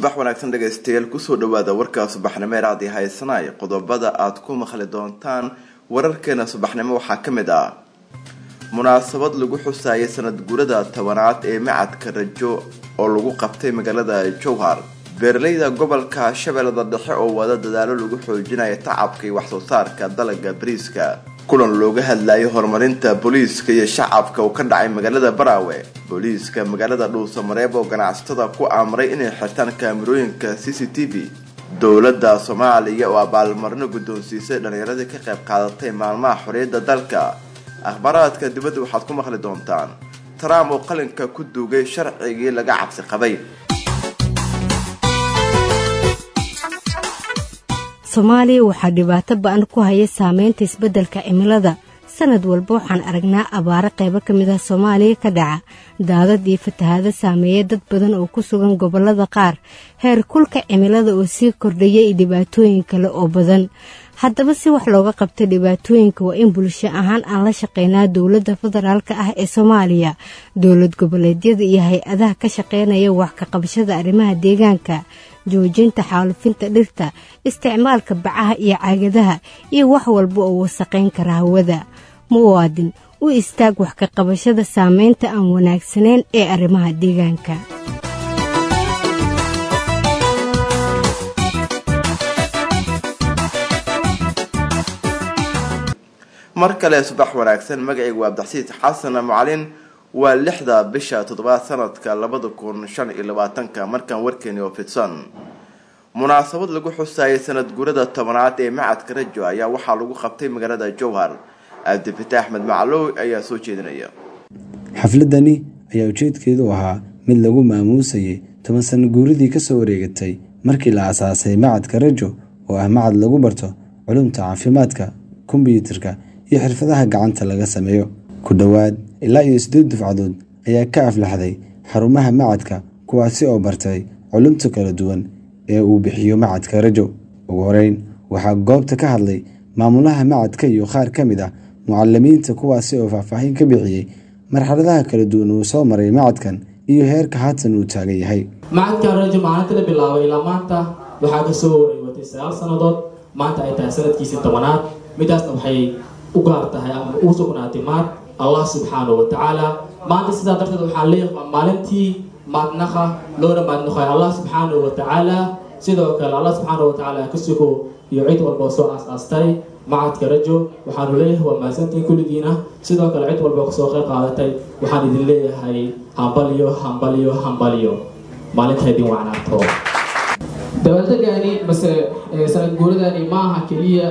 subax wanaagsan dhegaystayaal kusoo dhawaada warka subaxnimo ee raadi haysanay qodobada aad ku maqli doontaan wararkeena subaxnimo waxaa ka mid ah munaasabad lagu xusaayay sanad guurada tobanaad ee macadka rajo oo lagu qabtay magaalada jowhar beeraleyda gobolka shabeellada dhexe oo wada dadaalo lagu xoojinaya tacabka iyo waxsoo saarka dalaga bariiska kulan looga hadlayay horumarinta booliiska iyo shacabka uu ka dhacay magaalada baraawe booliiska magaalada dhuusamareeb oo ganacsatada ku amray inay xirtaan kaamirooyinka c c t v dowladda soomaaliya oo abaalmarino guddoonsiisay dhallinyaradii ka qayb qaadatay maalmaha xorriyadda dalka akhbaaraadka dibadda waxaad ku maqli doontaan trump oo qalinka ku duugay sharcigii laga cabsi qabay soomaaliya waxaa dhibaato ba-an ku haya saameynta isbeddelka cimilada sanad walba waxaan aragnaa abaaro qaybo ka mid ah soomaaliya ka dhaca daadad iyo fatahaado saameeya dad badan oo ku sugan gobollada qaar heer kulka cimilada oo sii kordhaya iyo dhibaatooyin kale oo badan haddaba si wax looga qabta dhibaatooyinka waa in bulsho ahaan aan la shaqeynaa dowladda federaalka ah ee soomaaliya dowlad goboleedyada iyo hay-adaha ka shaqeynaya wax ka qabashada arrimaha deegaanka joojinta xaalufinta dhirta isticmaalka bacaha iyo caagadaha iyo wax walba oo wasaqayn kara hawada muwaadin u istaag wax ka qabashada saameynta aan wanaagsanayn ee arrimaha deegaanka mar kale subax wanaagsan magacaygu waa abdixsiid xasan macalin waa lixda bisha toddobaad sanadka labada kun shan iyo labaatanka markaan warkeeni oo fidsan munaasabad lagu xusaayay sanad guurada tobanaad ee macadka rajo ayaa waxaa lagu qabtay magaalada jowhar cabdifitaax axmed maclow ayaa soo jeedinaya xafladani ayaa ujeedkeedu ahaa mid lagu maamuusayay toban sano guuradii kasoo wareegatay markii la asaasay macadka rajo oo ah macad lagu barto culumta caafimaadka kombyuutarka iyo xirfadaha gacanta laga sameeyo ku dhowaad ilaa iyo siddeed dufcadood ayaa ka aflaxday xarumaha macadka kuwaasi oo bartay culumta kala duwan ee uu bixiyo macadka rajo ugu horeyn waxaa goobta ka hadlay maamulaha macadka iyo qaar ka mid ah mucalimiinta kuwaasi oo faahfaahin ka bixiyey marxaladaha kala duwan uu soo maray macadkan iyo heerka haatan uu taagan yahay macadkan rajo maalinta la bilaabay ilaa maanta waxaa kasoo wareegatay sagaal sannadood maanta ay tahay sanadkiisii tobanaad midaasna waxay u gaar tahay ama ugu sugnaatay maad allah subxaanahu wa tacaala maanta sidaa darteed waxaa leeyahay waa maalintii maadnaqa loona maadnaqay allah subxaanahu wa tacaala sidoo kale allah subxaanahu wa tacaala ka sugo iyo cid walba soo aas-aastay macadka rajo waxaanu leeyahay waa mahadsantiin kulligiina sidoo kale cid walba kasoo qayb qaadatay waxaan idin leeyahay hambalyo hambalyo hambalyo maalinta idin wacnaato dabaaldegani mase sanad guuradani maaha keliya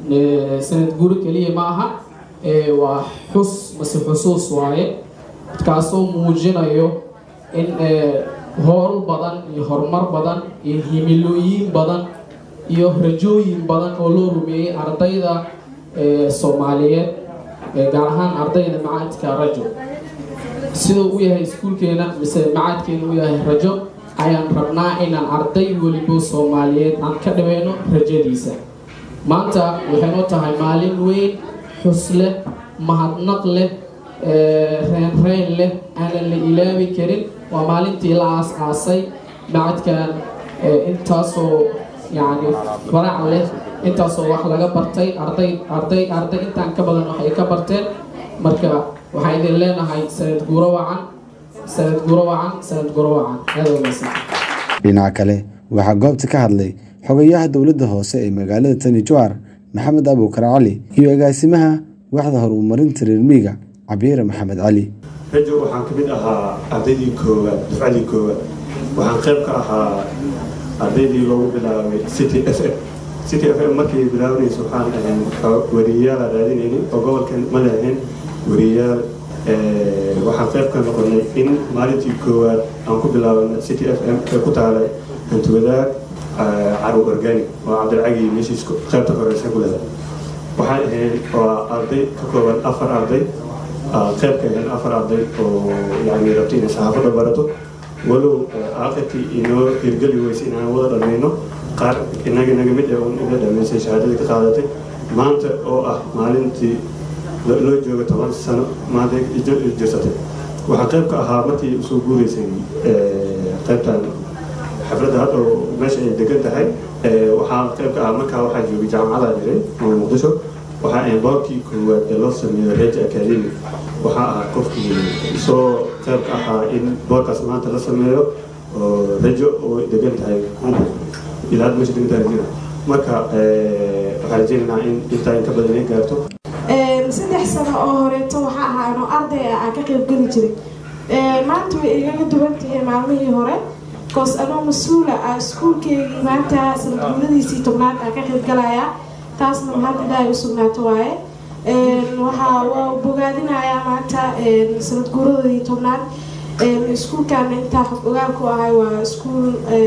sanad guuro keliya maaha waa xus mase xusuus waaye kaasoo muujinayo in howl badan iyo horumar badan iyo himilooyin badan iyo rajooyin badan oo loo rumeeyey ardayda soomaaliyeed gaar ahaan ardayda macadka rajo siduu u yahay iskuulkeena mise macadkeena u yahay rajo ayaan rabnaa inaan arday welibo soomaaliyeed aan ka dhaweyno rajadiisa maanta waxaynoo tahay maalin weyn xus leh mahadnaq leh reenreyn leh aanan la ilaabi karin waa maalintii la aas-aasay macadkan intaasoo yacni farac leh intaasoo wax laga bartay arday arday arday intaan ka badan waxay ka barteen marka waxaan idin leenahay sanad guuro wacan sanad guuro wacan sanad guuro wacan aada wanaagsan dhinaca kale waxaa goobta ka hadlay xogayaha dowladda hoose ee magaalada tani jowhar maxamed abuukar cali iyo agaasimaha waxda horumarinta reermiiga cabiire maxamed cali rajo waxaan ka mid ahaa ardaydii koowaad dufcadii koowaad waxaan qayb ka ahaa ardaydii loogu bilaabay city f m city f m markay bilaabanayso waxaan ahayn wariyayaal aan raadinaynin oo gobolkan ma lehayn wariyayaal waxaan qayb ka noqonay in maalintii koowaad aan ku bilaabana city f m ee ku taalay hantiwadaag carow organic oo cabdilcagi meeshiis qaybta horeysa ku leedahay waxaan ahayn waa arday ka kooban afar arday qayb ka ahayn afar arday oo yani rabta inay saxaafadda barato walow aakhirkii inoo hirgeli weysa inaan wada dhammayno qaar inaga naga mid ee un ina dhammaysay shahaadadii ka qaadatay maanta oo ah maalintii loo jooga toban sano maanta jirsatay waxaa qayb ka ahaa markii usoo guureysay qaybtan xafladda hadda meesha ay degan tahay waxaa qayb ka ah markaa waxaa joogay jaamacada jiray oo muqdisho waxaa ahayn boorkii koowaad ee loo sameeyo reja academy waxaa ahaa qofkii soo qayb ka ahaa in boorkaas maanta la sameeyo oo rejo oo degan tahay kumbu ilaa hadda meesha degan tahay jira marka waxaa rajeynaynaa in intaa in ka badan ay gaarto saddex sano oo horeeto waxaa ahaa anoo arday ah aan ka qaybgeli jiray maanta way igaga duwan tahay maalmihii hore koos anoo mas-uula ah iskuulkeygii maanta sanadguuradiisii tobnaad aan ka qaybgalayaa taasna mahad ilaahay u sugnaato waaye waxaa waa bogaadinayaa maanta sanadguuradii tobnaad iskuulkaana intaa xog ogaal ku ahay waa iskuul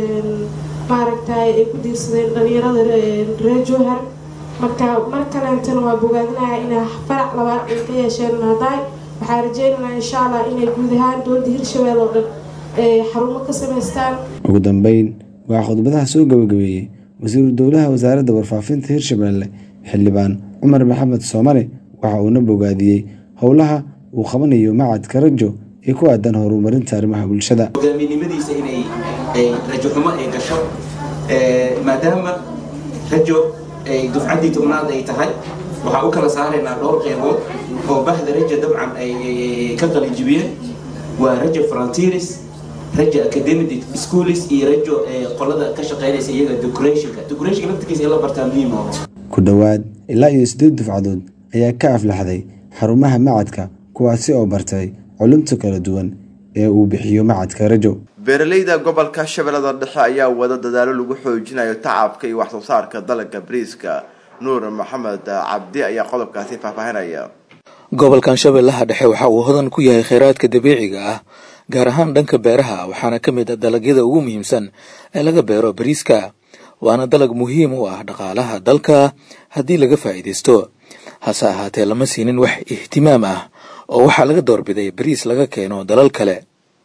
maaragtay ay ku diirsadeen dhalinyarada reer jowhar marka mar kaleentana waa bogaadinaya inay farac labaad ay ka yeesheen maadaay waxaa rajeynaynaa insha allah inay guud ahaan dowladda hirshabelle oo dhan xarumo ka samaystaan ugu dambeyn waxaa khudbadaha soo gabagabeeyey wasiiru dowlaha wasaaradda warfaafinta hirshabelle xildhibaan cumar maxamed soomane waxa uuna bogaadiyey howlaha uu qabanayo macadka rajo ee ku aadan horumarinta arrimaha bulshada hogaaminimadiisa inay rajo xumo ay gasho maadaama rajo ay dufcaddii tobnaad ay tahay waxaa u kala saaraynaa dhowr qeybood oo bahda raja dabcan ay ka qalijibiyeen waa rajo frontiers rajo academic schools iyo rajo qolada ka shaqeynaysa iyaga decorationka decorationka laftirkiisa in la bartaa muhiim oo ku dhowaad ilaa iyo siddeed dufcadood ayaa ka aflaxday xarumaha macadka kuwaasi oo bartay culumta kala duwan ee uu bixiyo macadka rajo beeraleyda gobolka shabeellada dhexe ayaa wada dadaalo lagu xoojinayo tacabka iyo waxsoo saarka dalagga bariiska nuur maxamed cabdi ayaa qodobkaasi faahfaahinaya gobolkan shabeellaha dhexe waxa uu hodan ku yahay kheyraadka dabiiciga ah gaar ahaan dhanka beeraha waxaana ka mid a dalagyada ugu muhiimsan ee laga beero bariiska waana dalag muhiim u ah dhaqaalaha dalka haddii laga faa'iidaysto hase ahaatee lama siinin wax ihtimaam ah oo waxaa laga doorbiday bariis laga keeno dalal kale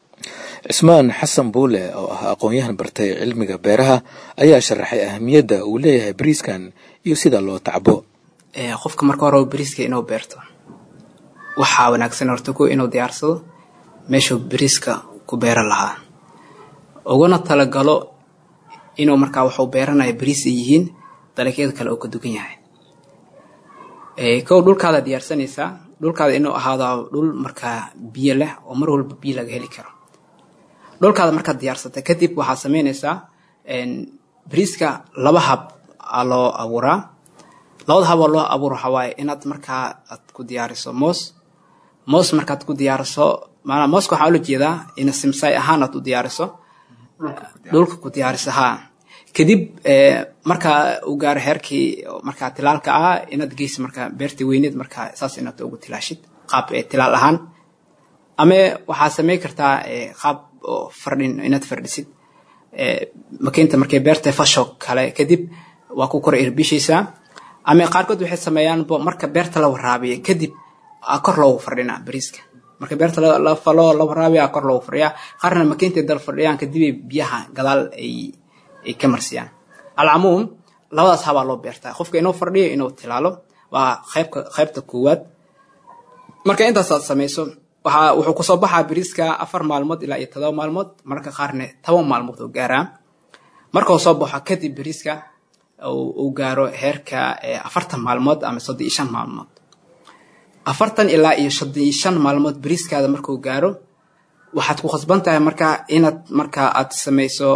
cismaan xasan buule oo ah aqoon-yahan bartay cilmiga beeraha ayaa sharaxay ahamiyadda uu leeyahay bariiskan iyo sida loo tacbo qofka marka hore bariiska inuu beerto waxaa wanaagsan horta ku inuu diyaarsado meeshuu bariiska ku beeran lahaa uguna talagalo inuu markaa waxuu beeranaya bariis ay yihiin dalagyada kale oo ka dugan yahay kow dhulkaada diyaarsanaysaa dhulkaada inuu ahaado dhul markaa biyo leh oo mar walba biyo laga heli karo dhulkaada markaad diyaarsata kadib waxaad sameynaysaa bariiska laba hab aa loo abuuraa labada hab oo loo abuuro waxaa waaye inaad markaa aad ku diyaariso moos moos markaad ku diyaariso maanaa mooska waxaa ula jeedaa ina simsaay ahaan aad u diyaariso dhulka ku diyaariso haa kadib markaa uu gaaro heerkii markaa tilaalka ah inaad geysa markaa beerta weyneed markaa saas inaad ugu tilaashid qaab tilaal ahaan ama waxaad samey kartaa qaab fardhin inaad fardhisid makiinta markay beerta fasho kale kadib waa ku kor irbishaysaa ama qaarkood waxay sameeyaan marka beerta la waraabiya kadib kor loogu fardhinaa bariiska marka beerta la falo la waraabiya kor loogu fadhiyaa qaarna makiintay dal fadhiyaan kadibay biyaha gadaal ay ay ka marsiyaan alcamuum labadaas habaa loo beertaa qofka inuu fadhiyo inuu tilaalo waa qaybka qaybta koowaad marka intaasaad samayso waxaa wuxuu kusoo baxaa bariiska afar maalmood ilaa iyo todoba maalmood marka qaarne toban maalmood oo gaaraa markuu soo baxo kadib bariiska uu gaaro heerka afartan maalmood ama soddon iyo shan maalmood afartan ilaa iyo soddon iyo shan maalmood bariiskaada markuu gaaro waxaad ku khasban tahay markaa inaad markaa aad samayso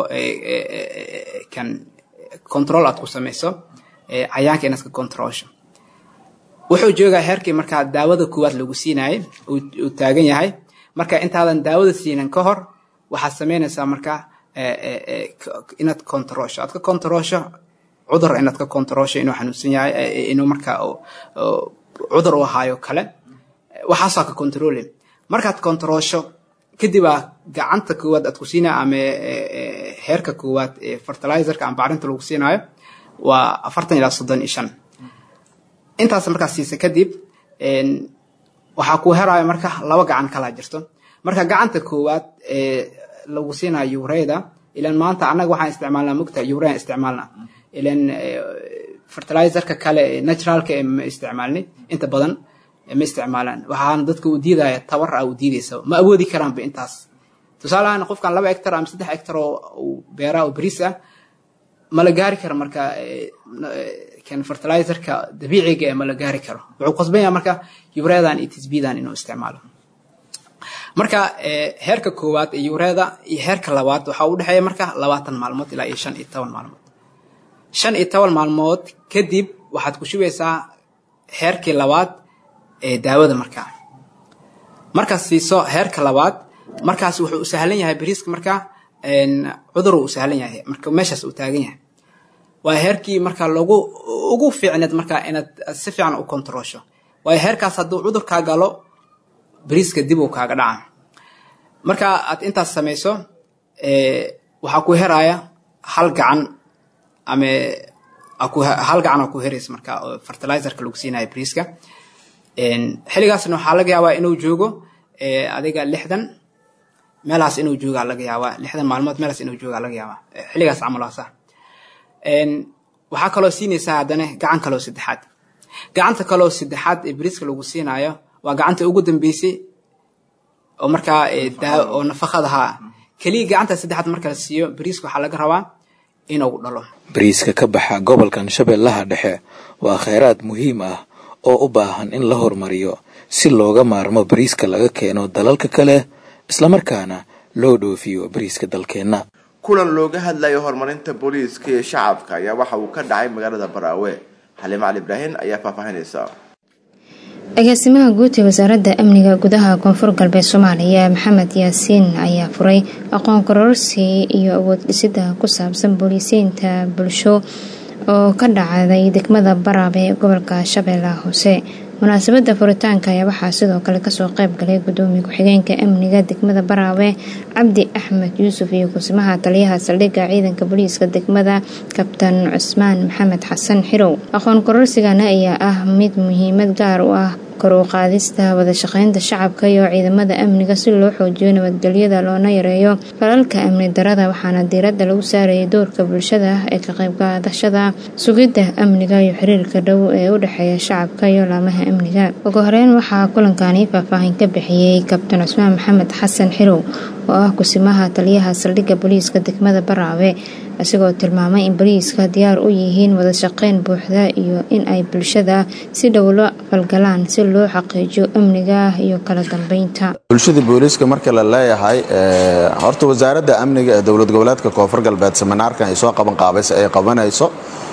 kan control aad ku samayso cayaanka inaad ka controlsho wuxuu joogaa heerkii markaa daawada koowaad lagu siinayay uu taagan yahay marka intaadan daawada siinan ka hor waxaad samaynaysaa markaa inaad controlsho aad ka controlsho cudur inaad ka controlsho inuu xanuunsan yahay inuu markaa cudur u ahaayo kale waxaasaa ka controli markaad controlsho kadib aa gacanta koowaad aad ku siinaya ama heerka koowaad ee fertilizerka ama bacrinta lagu siinaayo waa afartan ilaa soddon iyo shan intaas markaa siisa kadib waxaa ku herayo marka laba gacan kalaa jirto marka gacanta koowaad ee lagu siinayo ureyda ilan maanta annaga waxaan isticmaalnaa mugta urean isticmaalna ilan fertilizerka kale naturalka ee ma isticmaalni inta badan ma isticmaalaan waxaana dadka uu diidaya tabar ah uu diidaysa ma awoodi karaanba intaas tusaale ahaan qofkan laba hectar ama saddex hectar oo beeraha oo bariis ah ma la gaari karo marka kan fertilizerka dabiiciga ee ma la gaari karo wuxuu qasban yahay marka yureedan iyo tisbiidan inuu isticmaalo marka heerka koowaad ee yureeda iyo heerka labaad waxaa u dhexeeya marka labaatan maalmood ilaa iyo shan iyo toban maalmood shan iyo toban maalmood kadib waxaad ku shubaysaa heerkii labaad ee daawada markaa markaad siiso heerka labaad markaas wuxuu u sahlan yahay bariiska markaa cudur uu sahlan yahay marka meeshaas uu taagan yahay waa heerkii marka lagu ugu fiicneed markaa inaad si fiican u kontroosho waayo heerkaas hadduu cudurkaa galo bariiska dib uu kaaga dhaca marka aad intaas samayso waxaa ku heraya hal gacan ama hal gacan aa ku heraysa marka oo fertilizerka lagu siinayo bariiska xilligaasna waxaa laga yaabaa inuu joogo adiga lixdan meelahaas inuu joogaa laga yaabaa lixdan maalmood meelahaas inuu joogaa laga yaabaa xilligaas camalaasa waxaa kaloo siinaysaa haddana gacan kaloo saddexaad gacanta kaloo saddexaad ee bariiska lagu siinaayo waa gacanta ugu dambeysay oo markaa oo nafaqadaha keliya gacanta saddexaad marka la siiyo bariiska waxaa laga rabaa inuu dhalo bariiska ka baxa gobolkan shabeellaha dhexe waa kheyraad muhiim ah oo u baahan in la horumariyo si looga maarmo bariiska laga keeno dalalka kale islamarkaana loo dhoofiyo bariiska dalkeenna kulan looga hadlayo horumarinta booliiska iyo shacabka ayaa waxa uu ka dhacay magaalada baraawe xaliim cali ibraahin ayaa faahfaahinaysa agaasimaha guud ee wasaaradda amniga gudaha koonfur galbeed soomaaliya maxamed yaasiin ayaa furay aqoon kororsi iyo awood dhisida ku saabsan booliisiinta bulsho oo ka dhacday degmada baraab ee gobolka shabeellaha hoose munaasabada furitaanka ayaa waxaa sidoo kale kasoo qeyb galay gudoomiye ku-xigeenka amniga degmada baraawe cabdi axmed yuusuf iyo kusimaha taliyaha saldhigga ciidanka booliiska degmada kabtan cusmaan maxamed xasan xirow aqoon kororsigana ayaa ah mid muhiimad gaar u ah kor u qaadista wadashaqeynta shacabka iyo ciidamada amniga si loo xoojiyo nabadgelyada loona yareeyo falalka amni darada waxaana diiradda lagu saarayay doorka bulshada ee ka qaybqaadashada sugidda amniga iyo xiriirka dhow ee u dhexeeya shacabka iyo laamaha amniga ugu horeyn waxaa kulankani faahfaahin ka bixiyey kabtan cusmaan maxamed xasan xirow oo ah kusimaha taliyaha saldhigga booliiska degmada baraawe isagoo tilmaamay in boliiska diyaar u yihiin wadashaqeyn buuxda iyo in ay bulshada si dhow la falgalaan si loo xaqiijiyo amniga iyo kala dambeynta bulshada booliiska marka la leeyahay horta wasaaradda amniga ee dowlad goboleedka koonfur galbeed seminaarkan ay soo qaban qaabaysa ay qabanayso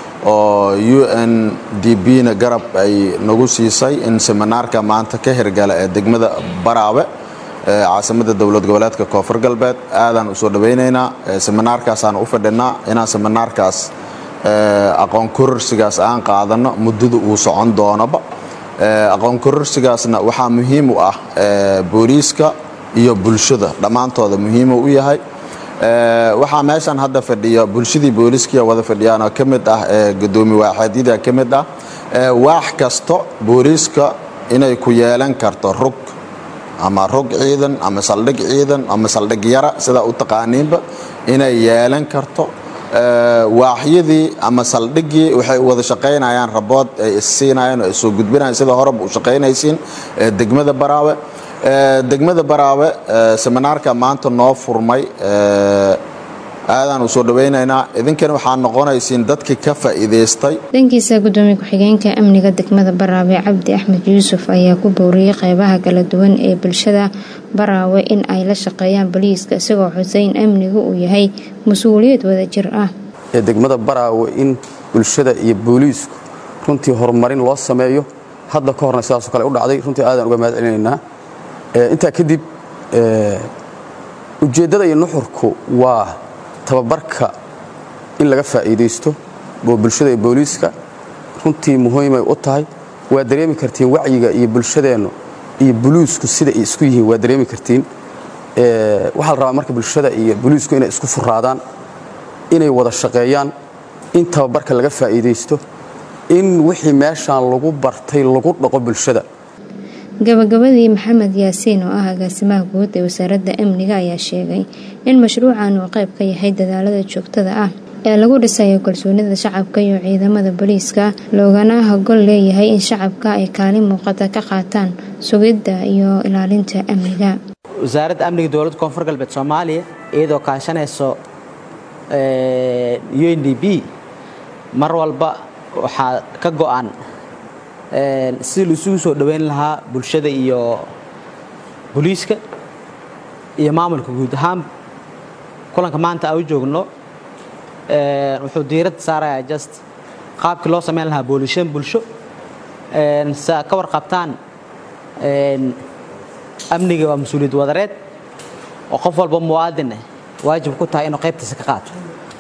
oo u n d b na garab ay nagu siisay in seminaarka maanta ka hirgala ee degmada baraawe caasimada dowlad goboleedka koonfur galbeed aadaan usoo dhawaynaynaa seminaarkaasaan u fadhinaa inaan seminaarkaas aqoon kororsigaas aan qaadano muddada uu socon doonoba aqoon kororsigaasna waxaa muhiim u ah booliiska iyo bulshada dhammaantooda muhiimu u yahay waxaa meeshan hadda fadhiya bulshadii booliiskiya wada fadhiyaanoo ka mid ah gudoomi waaxeedyada ka mid ah waax kasto booliiska inay ku yeelan karto rug ama rog ciidan ama saldhig ciidan ama saldhig yara sidaa u taqaaniinba inay yeelan karto waaxyadii ama saldhigii waxay wada shaqaynayaan rabood ay issiinayaan oo ay soo gudbinayaan sida horeba u shaqaynaysiin degmada baraawe degmada baraawe seminaarka maanta noo furmay aadaan u soo dhawaynaynaa idinkana waxaa noqonaysiin dadkii ka faa'iidaystay dhankiisa gudoomiye ku-xigeenka amniga degmada baraawe cabdi axmed yuusuf ayaa ku booriyey qeybaha kala duwan ee bulshada baraawe in ay la shaqeeyaan boliiska isagoo xuseyn amnigu uu yahay mas-uuliyad wadajir ah ee degmada baraawe in bulshada iyo booliisku runtii horumarin loo sameeyo hadda ka horna sidaasoo kale u dhacday runtii aadaan uga mahad celinaynaa intaa kadib ujeeddada iyo nuxurku waa tababarka in laga faa'iidaysto oo bulshada iyo booliiska runtii muhiimay u tahay waa dareemi kartiin wacyiga iyo bulshadeennu iyo boliisku sida ay isku yihiin waa dareemi kartiin waxaa la rabaa marka bulshada iyo boliisku inay isku furaadaan inay wada shaqeeyaan in tababarka laga faa'iidaysto in wixii meeshaan lagu bartay lagu dhaqo bulshada gabagabadii maxamed yaasiin oo ah agaasimaha guud ee wasaaradda amniga ayaa sheegay in mashruucan uu qayb ka yahay dadaalada joogtada ah ee lagu dhisayo kalsoonida shacabka iyo ciidamada booliiska loogana hogol leeyahay in shacabka ay kaalin muuqata ka qaataan sugidda iyo ilaalinta amniga wasaaradda amniga dowladda koonfur galbeed soomaaliya iyadoo kaashanayso u n d b mar walba waxaa ka go-an sidii laisugu soo dhoweyn lahaa bulshada iyo booliiska iyo maamulka guud ahaan kulanka maanta aan u joogno wuxuu diiradda saarayaa just qaabkii loo samayn lahaa boolishan bulsho si aad ka warqabtaan amniga waa mas-uuliyad wadareed oo qof walba muwaadin ah waajib ku tahay inuu qaybtiisa ka qaato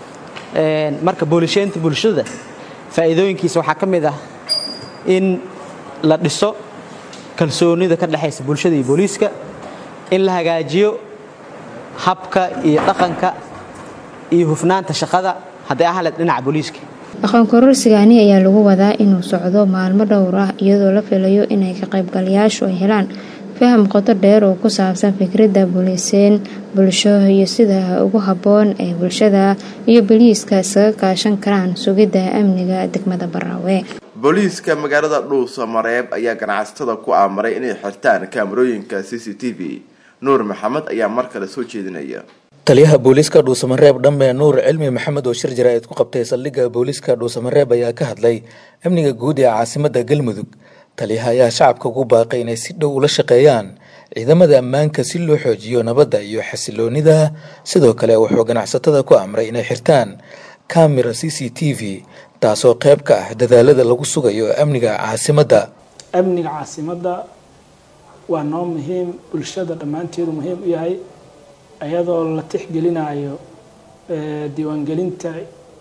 marka boolisheynta bulshada faa'iidooyinkiisa waxaa ka mid ah in la dhiso kalsoonida ka dhexaysa bulshada iyo booliiska in la hagaajiyo habka iyo dhaqanka iyo hufnaanta shaqada hadday ahaleed dhinaca booliiska aqoon kororsigani ayaa lagu wadaa inuu socdo maalmo dhowr ah iyadoo la filayo inay ka qaybgalayaashu ay helaan faham qoto dheer oo ku saabsan fikradda buliiseen bulsho iyo sida ugu habboon ee bulshada iyo boliiska isaga kaashan karaan sugidda amniga degmada baraawe booliiska magaalada dhuuso mareeb ayaa ganacsatada ku aamaray inay xirtaan kaamarooyinka c c t v nuur maxamed ayaa mar kale soo jeedinaya taliyaha booliiska dhuusamareeb dhambe nuur cilmi maxamed oo shir jaraa'id ku qabtay saldhigga booliiska dhuusamareeb ayaa ka hadlay amniga guud ee caasimadda galmudug taliyaha ayaa shacabka ugu baaqay inay si dhow ula shaqeeyaan ciidamada ammaanka si loo xoojiyo nabadda iyo xasiloonida sidoo kale wuxuu ganacsatada ku amray inay xirtaan kamera c c t v taasoo qayb ka ah dadaalada lagu sugayo amniga caasimadda amniga caasimadda waa noo muhiim bulshada dhammaanteedu muhiim u yahay iyadoo la tixgelinayo diiwaangelinta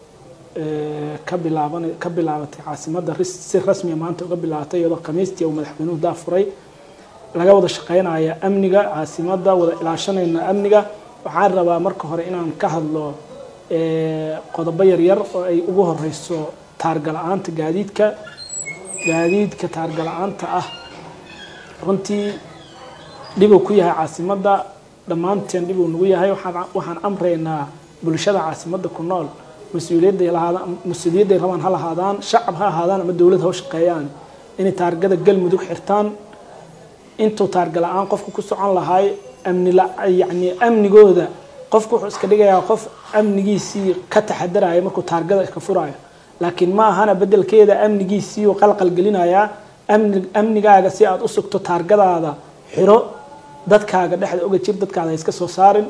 ka bilaaban ka bilaabatay caasimadda si rasmiya maanta uga bilaabatay iyadoo khamiistii uu madaxweynuhu daafuray laga wada shaqeynaya amniga caasimadda wada ilaashanayna amniga waxaan rabaa marka hore inaan ka hadlo qodobo yaryar oo ay ugu horeyso taargala-aanta gaadiidka gaadiidka taargala-aanta ah runtii dhibuu ku yahay caasimadda dhammaanteen dhibuu nagu yahay waxaan amraynaa bulshada caasimadda ku nool mas-uuliyadday lahaadaan mas-uuliyadday rabaan ha lahaadaan shacab ha ahaadaan ama dowlad ha u shaqeeyaan inay taargada galmudug xirtaan intuu taarga la-aan qofku ku socon lahaay amni yacni amnigooda qofku wuxuu iska dhigayaa qof amnigiisii ka taxadaraya markuu taargada iska furayo laakiin ma ahana bedelkeeda amnigiisii uu qalqal gelinayaa amni amnigaaga si aada u sugto taargadaada xiro dadkaaga dhexda oga jir dadkaada ha iska soo saarin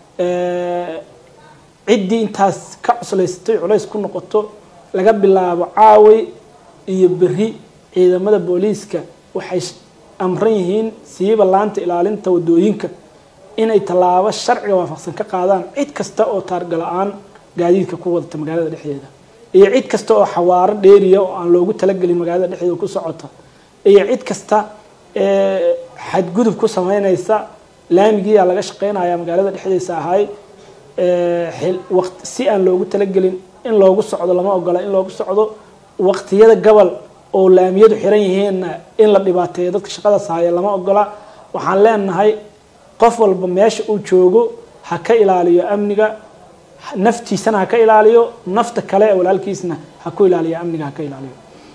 ciddii intaas ka cuslaysatay culays ku noqoto laga bilaabo caaway iyo beri ciidamada booliiska waxay amran yihiin siiba laanta ilaalinta wadooyinka inay tallaabo sharciga waafaqsan ka qaadaan cid kasta oo taarga la-aan gaadiidka ku wadata magaalada dhexdeeda iyo cid kasta oo xawaaro dheeriya oo aan loogu talagelin magaalada dhexdeeda ku socota iyo cid kasta xadgudub ku sameynaysa laamigiiyaa laga shaqeynaya magaalada dhexdiisa ahay si aan loogu talagelin in loogu socdo lama ogola in loogu socdo waqtiyada gobol oo laamiyadu xiran yihiinna in la dhibaateeyo dadka shaqadaas haya lama ogola waxaan leenahay qof walba meesha uu joogo ha ka ilaaliyo amniga naftiisana ha ka ilaaliyo nafta kale ee walaalkiisna ha ku ilaaliyo amniga ha ka ilaaliyo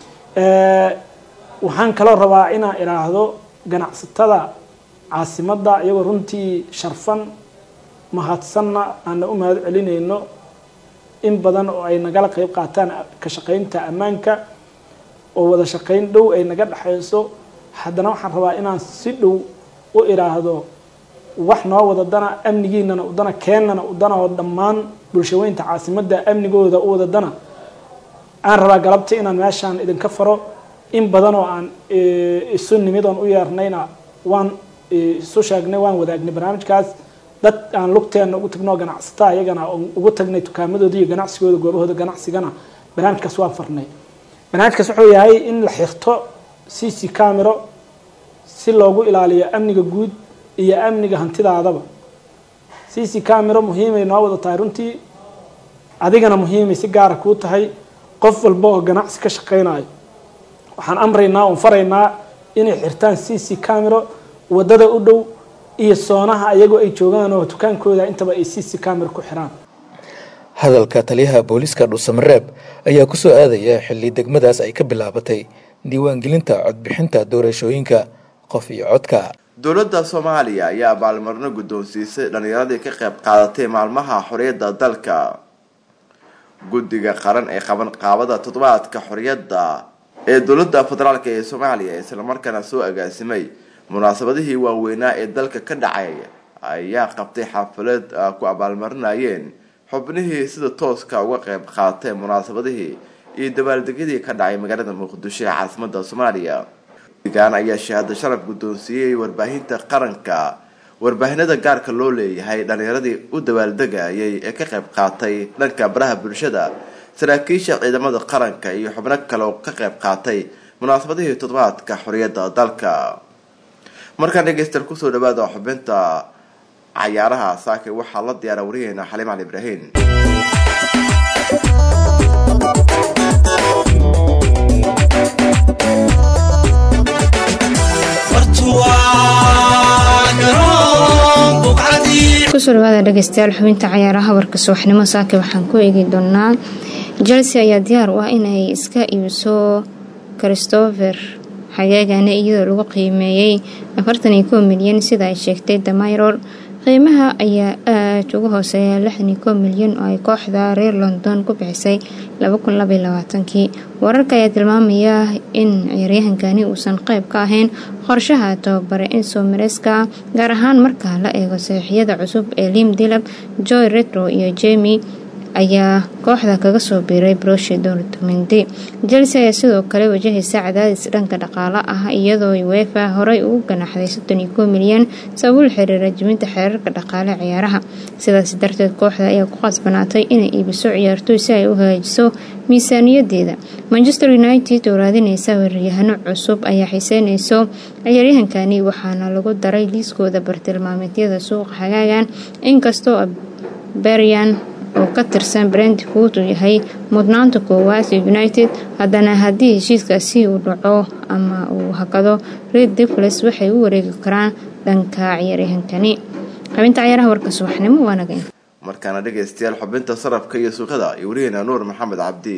waxaan kaloo rabaa inaan idhaahdo ganacsatada caasimadda iyagoo runtii sharfan mahadsanna aana u mahad celinayno in badan oo ay nagala qeyb qaataan ka shaqeynta ammaanka oo wada shaqeyn dhow ay naga dhexayso haddana waxaan rabaa inaan si dhow u idhaahdo wax noo wadadana amnigiinana udana keennana udana oo dhammaan bulshaweynta caasimadda amnigooda u wadadana aan rabaa galabta inaan meeshaan idinka faro in badan oo aan isu nimid oon u yeernayna waan isu sheegnay waan wadaagnay barnaamijkaas dad aan lugteena ugu tagno ganacsata iyagana ugu tagnay tukaamadooda iyo ganacsigooda goobahooda ganacsigana barnaamijkaas waan farnay barnaamijkaas wuxuu yahay in la xirto c c camero si loogu ilaaliyo amniga guud iyo amniga hantidaadaba c c camero muhiimay noo wada tahay runtii adigana muhiimay si gaara kuu tahay qof walba oo ganacsi ka shaqeynayo waxaan amraynaa oon faraynaa inay xirtaan c c camero wadada u dhow iyo soonaha iyagoo ay joogaan oo dukaankooda intaba ay c c camero ku xiraan hadalka taliyaha booliiska dhuusamareeb ayaa ku soo aadaya xilli degmadaas ay ka bilaabatay diiwaangelinta codbixinta doorashooyinka qof iyo codka dowladda soomaaliya ayaa abaalmarino guddoonsiisay dhallinyaradii ka qayb qaadatay maalmaha xorriyadda dalka guddiga qaran ee qaban qaabada toddobaadka xorriyadda ee dowladda federaalk ee soomaaliya islamarkaana soo agaasimay munaasabadihii waaweynaa ee dalka ka dhacay ayaa qabtay xaflad ku abaalmarinayeen xubnihii sida tooska uga qayb qaatay munaasabadihii iyo dabaaldegyadii ka dhacay magaalada muqdisho ee caasimada soomaaliya guddigan ayaa shahaado sharaf guddoonsiiyey warbaahinta qaranka warbaahinada gaarka loo leeyahay dhallinyaradii u dabaaldegayay ee ka qayb qaatay dhanka baraha bulshada saraakiisha ciidamada qaranka iyo xubno kale oo ka qayb qaatay munaasabadihii toddobaadka xorriyadda dalka markaan dhegeystayaal kusoo dhawaada xubinta cayaaraha saake waxaa la diyaara wariyaheena xaliim cali ibraahin kusoo dhawaada dhegeystayaal xubinta cayaaraha warka subaxnimo saake waxaan ku eegi doonaa chelsea ayaa diyaar u ah inay iska iibiso christopher xagaagane iyadoo lagu qiimeeyey afartan iyo kow milyan sida ay sheegtay damayror qiimaha ayaa aada uga hooseeya lixdan iyo kow milyan oo ay kooxda reer london ku bixisay kii wararka ayaa tilmaamaya in ciyaaryahankani uusan qayb ka ahayn qorshaha tababare enso mareska gaar ahaan marka la eego saxiixyada cusub ee lim dilab joy retro iyo jemi ayaa kooxda kaga soo biiray broshi dortmund chelsea ayaa sidoo kale wajahaysa cadaadis dhanka dhaqaale ah iyadoo wefa horey ugu ganaxday soddoniyo milyan sababul xiriira jibinta xeerarka dhaqaale ciyaaraha sidaas darteed kooxda ayaa ku qasbanaatay inay iibiso ciyaartoy si ay u hagaajiso miisaaniyadeeda manchester united oo raadinaysa weeraryahano cusub ayaa xiiseynayso ciyaaryahankani waxaana lagu daray liiskooda bartilmaameedyada suuqa xagaagan inkastoo berian oo ka tirsan brentford uu yahay mudnaanta koowaad ee united haddana haddii heshiiskaasi uu dhaco ama uu hakado red devles waxay u wareegi karaan dhanka ciyaaryahankani xubinta ciyaaraha warka subaxnimo waanaga markaana dhegaystayaal xubinta sarafka iyo suuqada iyo wariyaheena nuur maxamed cabdi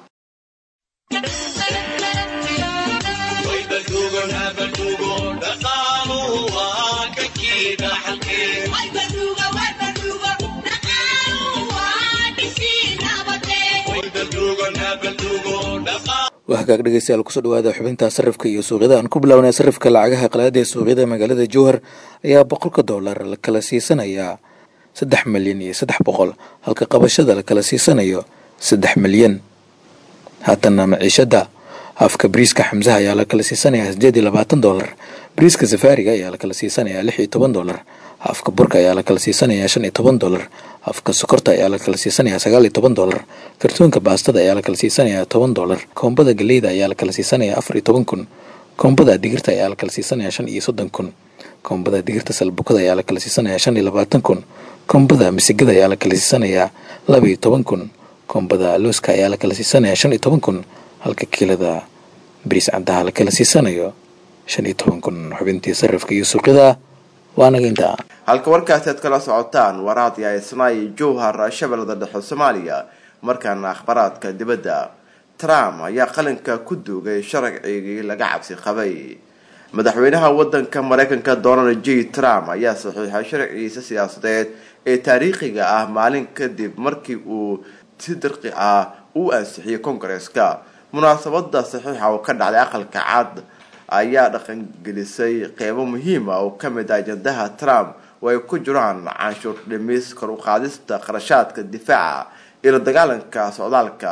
waa hagaag dhegeystayaal kusoo dhawaada xubinta sarifka iyo suuqyada aan ku bilownay sarifka lacagaha qalaada ee suuqyada magaalada jowhar ayaa boqolka dollar la kala siisanayaa saddex milyan iyo saddex boqol halka qabashada la kala siisanayo saddex milyan haatana maciishada afka bariiska xamsaha ayaa la kala siisanayaa sideed iyo labaatan dollar bariiska safaariga ayaa la kala siisanayaa lix iyo toban dollar afka burka ayaa la kala siisanayaa shan iyo toban dollar afka sokorta ayaa la kala siisanayaa sagaal iyo toban dollar kartoonka baastada ayaa la kala siisanayaa toban dollar koombada galeyda ayaa la kala siisanayaa afar iyo toban kun koombada digirta ayaa la kala siisanayaa shan iyo soddon kun koombada digirta salbukada ayaa la kala siisanayaa shan iyo labaatan kun koombada misigada ayaa la kala siisanayaa laba iyo toban kun koombada looska ayaa la kala siisanayaa shan iyo toban kun halka kiilada bariis caddaha la kala siisanayo shan iyo toban kun xubintii sarifka iyo suuqyada waanaga intaa halka warkaasi aad kala socotaan waraad iyo isnaay jowhar shabeellada dhexe soomaaliya markaana akhbaraadka dibadda trump ayaa qalinka ku duugay sharcigii laga cabsi qabay madaxweynaha wadanka mareykanka donald j trump ayaa saxiixay sharcigiisa siyaasadeed ee taariikhiga ah maalin kadib markii uu si dirqi ah u ansixiyay kongareska munaasabada saxiixa oo ka dhacday aqalka cad ayaa dhaqangelisay qeybo muhiima oo kamid ah ajandaha trump oo ay ku jiraan canshuur dhimis kor u qaadista qarashaadka difaaca iyo la dagaalanka socdaalka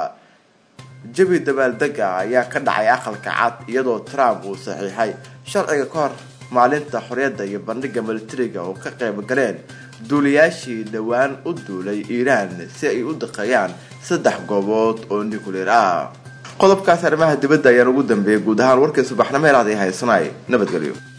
jabi dabaaldega ayaa ka dhacay aqalka cad iyadoo trump uu saxiixay sharciga ka hor maalinta xorriyadda iyo bandhiga militariga oo ka qayb galeen duuliyaashii dhowaan u duulay iiraan si ay u daqeeyaan saddex goobood oo nuclear ah qodobkaas arrimaha dibadda ayaan ugu dambeeyay guud ahaan warkii subaxnimo ee raadi haysanay nabadgelyo